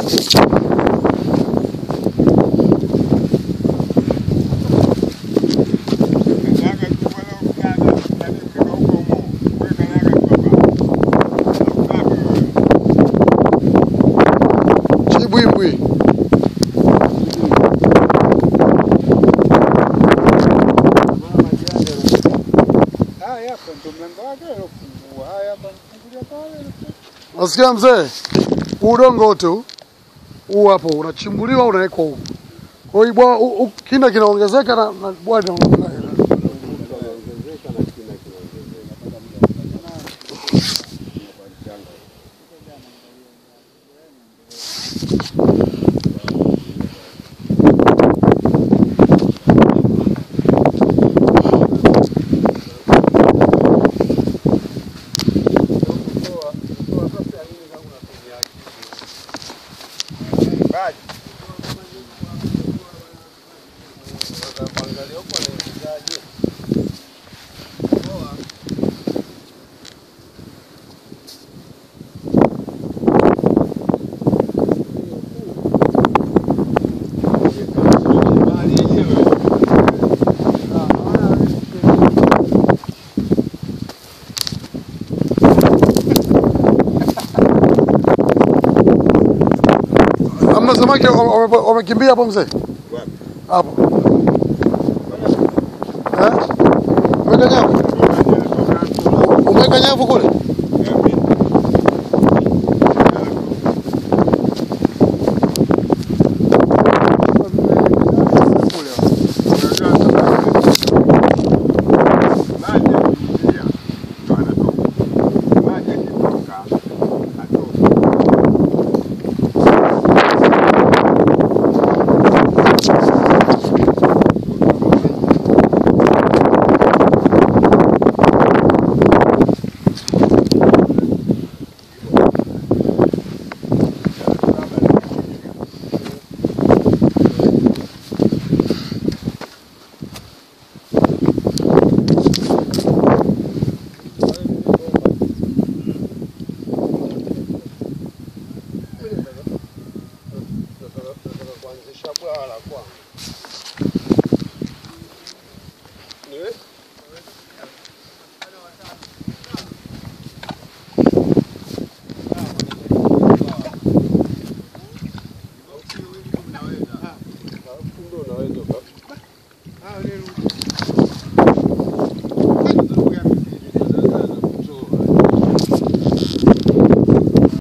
Chibwimbwi. Haya hapa ndo mlango wake alofungua. Haya hapa mfungulia pale. Nasikia mzee, huu udongo wote huu huu hapo unachimbuliwa unawekwa huku. Kwa hiyo bwa hu- hu- kina kinaongezeka na, na bwa linaongezeka. Hamna samaki wame- wame- wamekimbia hapo mzee? Hapo. Eh? Umeweka nyavu? Umeweka nyavu kule? kuanzisha bwawa la kwanza.